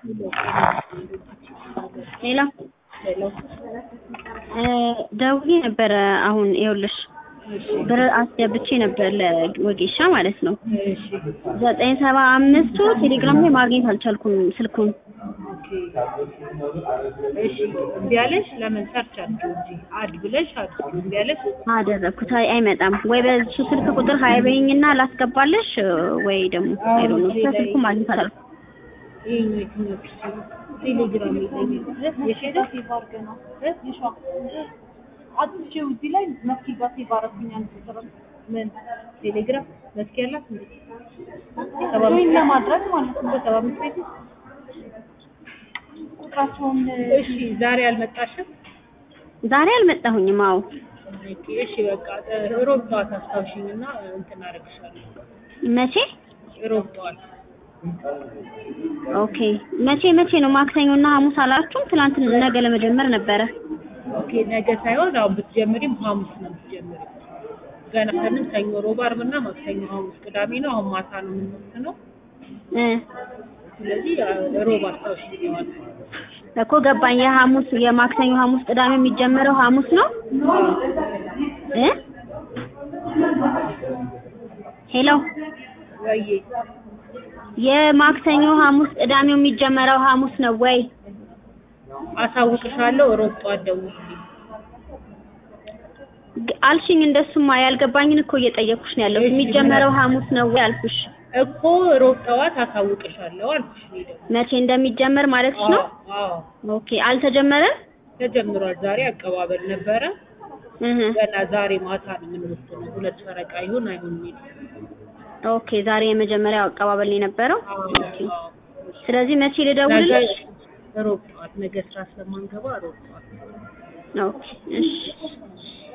ሌላ ደውዬ ነበረ አሁን ይኸውልሽ ብር አስገብቼ ነበር ለወጌሻ ማለት ነው። ዘጠኝ ሰባ አምስቱ ቴሌግራም ላይ ማግኘት አልቻልኩም ስልኩን። እሺ እምቢ አለሽ? ለምን ሰርች አድርጊው እንጂ አድ ብለሽ አድርጊው። እምቢ አለሽ? አደረግኩት። አይ አይመጣም ወይ በሱ ስልክ ቁጥር ሀይ በይኝና ላስገባለሽ ወይ ደግሞ አይዶ ነው ስልኩ ማግኘት አልቻልኩም። ይሄኛው የትኛው ፒሲ ነው? ቴሌግራም የለኝም። የሸደ ሴቭ አድርገህ ነው እ የሸዋ አጥቼው እዚህ ላይ መስኪ ጋር ሴቭ አደረኩኝ አንድ ቁጥር ምን ቴሌግራም መስኪ ያላት እንዴ? ሰባ አምስት ለማድረግ ማለት ነው። በሰባ አምስት ቤት ቁጥራቸውን እሺ፣ ዛሬ አልመጣሽም? ዛሬ አልመጣሁኝም። አዎ ኦኬ፣ እሺ በቃ ሮብ ጠዋት አስታውሽኝና እንትን አደርግሻለሁ። መቼ? ሮብ ጠዋት ኦኬ። መቼ መቼ ነው? ማክሰኞና ሐሙስ አላችሁም? ትናንት ነገ ለመጀመር ነበረ። ኦኬ፣ ነገ ሳይሆን አሁን ብትጀምሪም ሐሙስ ነው የምትጀምሪው። ገና ከንም ሰኞ፣ ሮብ፣ ዓርብና ማክሰኞ፣ ሐሙስ፣ ቅዳሜ ነው። አሁን ማታ ነው የምንወስነው። እ ስለዚህ ሮብ አስታውሽኝ ማለት ነው። እኮ ገባኝ። የሐሙስ የማክሰኞ፣ ሐሙስ፣ ቅዳሜ የሚጀመረው ሐሙስ ነው እ ሄሎ ወይዬ የማክሰኞ፣ ሐሙስ፣ ቅዳሜው የሚጀመረው ሐሙስ ነው ወይ? አሳውቅሻለሁ። ሮብ ጠዋት ደውልልኝ። ግ- አልሽኝ። እንደሱማ ያልገባኝን እኮ እየጠየኩሽ ነው ያለሁት። የሚጀመረው ሐሙስ ነው ወይ አልኩሽ። እኮ ሮብ ጠዋት አሳውቅሻለሁ አልኩሽ። እኔ ደግሞ መቼ እንደሚጀመር ማለትሽ ነው? አዎ ኦኬ። አልተጀመረም? ተጀምሯል። ዛሬ አቀባበል ነበረ። እህ ገና ዛሬ ማታ ነው የምንወስነው። ሁለት ፈረቃ ይሁን አይሁን የሚል ኦኬ። ዛሬ የመጀመሪያው አቀባበል ነው የነበረው። አዎ፣ ኦኬ። አዎ። ስለዚህ መቼ ነገ ልደውልልሽ? ሮብ ጠዋት ነገ ስራ ስለማንገባ ሮብ ጠዋት ኦኬ። እሺ